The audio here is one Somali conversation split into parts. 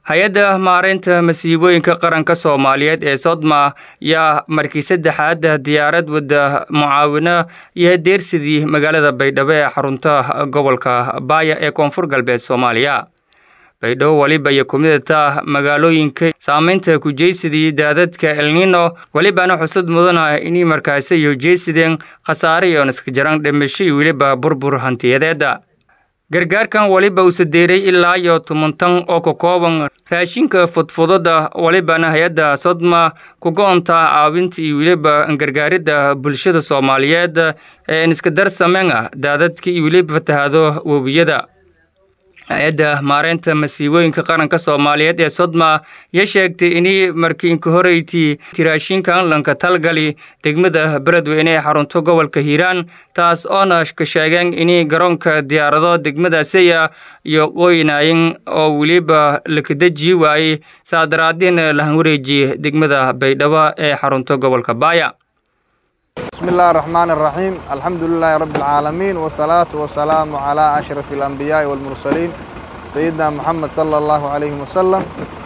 hay-adda maareynta masiibooyinka qaranka soomaaliyeed ee sodma yaa markii saddexaad diyaarad wadda mucaawino iyo deersidii magaalada baydhabo ee xarunta gobolka baaya ee koonfur galbeed soomaaliya baydhabo weliba iyo kumidata magaalooyinka saameynta ku jeysidii daadadka elnino welibana xusud mudana inay markaasi iyo jeysideen khasaare iyoon iska jaran dhimasho iyo weliba burbur hantiyadeeda gargaarkan weliba uu sadeeray ilaa iyo tobantan oo ka kooban raashinka fudfudada welibana hay-adda sodma ku go-onta caawinta iyo weliba gargaaridda bulshada soomaaliyeed ee iska darsameen ah daadadka iyo weliba fatahaado webiyada hay-adda maareynta masiibooyinka qaranka soomaaliyeed ee sodma ya sheegtay inay markii inka horeyti tiraashinkan lanka talgali degmada beledweyne ee xarunto gobolka hiiraan taas oona ka sheegeen inay garoonka diyaarado degmadaasiya iyo qoynayin oo weliba lakadeji waayey saadaraadiin lahan wareeji degmada baydhabo ee xarunto gobolka baaya بسم الله الرحمن الرحيم الحمد لله رب العالمين والصلاة والسلام على أشرف الأنبياء والمرسلين سيدنا محمد صلى الله عليه وسلم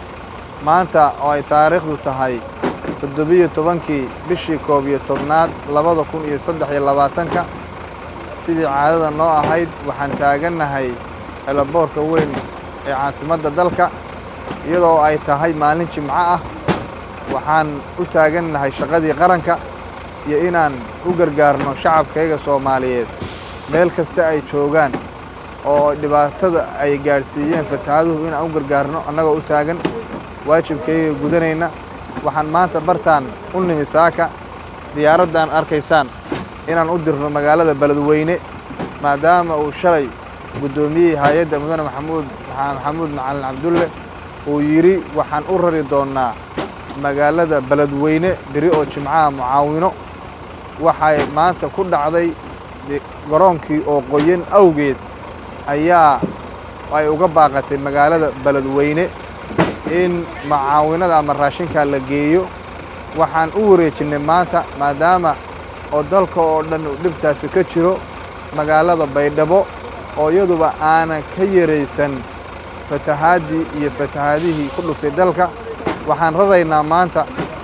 maanta oo ay taariikhdu tahay toddobiyo tobankii bishii koob iyo tobnaad labada kun iyo saddex iyo labaatanka sidii caadada noo ahayd waxaan taagannahay elaboorka weyn ee caasimadda dalka iyadoo ay tahay maalin jimco ah waxaan u taagannahay shaqadii qaranka iyo inaan u gargaarno shacabkayga soomaaliyeed meel kasta ay joogaan oo dhibaatada ay gaadhsiiyeen fatahaaduhu inaan u gargaarno annagoo u taagan waajibkayga gudanayna waxaan maanta bartaan u nimi saaka diyaaraddan arkaysaan inaan u dirno magaalada beledweyne maadaama uu shalay guddoomiyey hay-adda mudane maxamuud maxamuud macalin cabdulle uu yidhi waxaan u rari doonnaa magaalada beledweyne beri oo jimcaha mucaawino waxay maanta ku dhacday garoonkii oo qoyan awgeed ayaa ay uga baaqatay magaalada beledweyne in macaawinada ama raashinkaa la geeyo waxaan u wareejinnay maanta maadaama oo dalka oo dhan uu dhibtaasi ka jiro magaalada baydhabo oo iyaduba aanan ka yaraysan fatahaaddii iyo fatahaadihii ku dhuftay dalka waxaan raraynaa maanta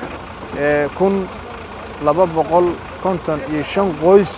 kun laba boqol konton iyo shan qoys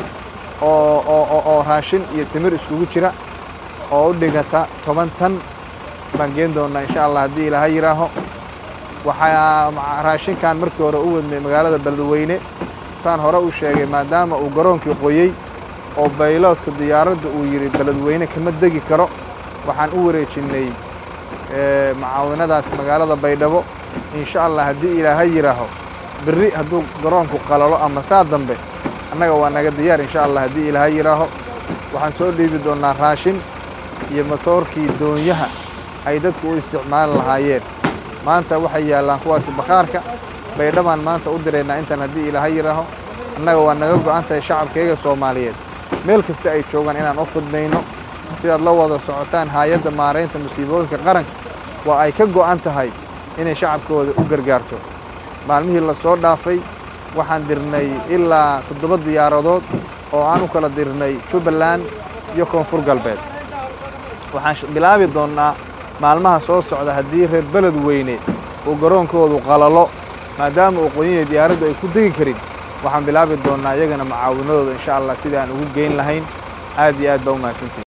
oo oo oo raashin iyo timir iskugu jira oo u dhigata toban tan baan geen doonnaa insha allah haddii ilaaha yidhaaho waxaa raashinkan markii hore u wadnay magaalada beledweyne saan hore u sheegay maadaama uu garoonkii qoyey oo bayloodka diyaaradda uu yidhi beledweyne kama degi karo waxaan u wareejinnay macaawinadaas magaalada baydhabo insha allah haddii ilaaha yidhaaho berri hadduu garoonku qalalo ama saa dambe annaga waa naga diyaar insha allah haddii ilaaha yidhaaho waxaan soo dhiibi doonnaa raashin iyo matoorkii doonyaha ay dadku u isticmaali lahaayeen maanta waxay yaallaan kuwaasi bakhaarka baydhabaan maanta u diraynaa intaan haddii ilaaha yidhaaho annaga waa naga go'an tahay shacabkayga soomaaliyeed meel kasta ay joogaan inaan u khudmayno sidaad la wada socotaan hay-adda maaraynta musiibooyinka qaranka waa ay ka go'an tahay inay shacabkooda u gargaarto maalmihii la soo dhaafay waxaan dirnay ilaa toddoba diyaaradood oo aan u kala dirnay jubbaland iyo koonfur galbeed waxaan bilaabi doonnaa maalmaha soo socda haddii reer beledweyne uu garoonkoodu qalalo maadaama uu qoyanya diyaaraddu ay ku degi karin waxaan bilaabi doonnaa iyagana macaawinadooda insha allah sidii aan ugu geyn lahayn aad iyo aad baa u mahadsantihin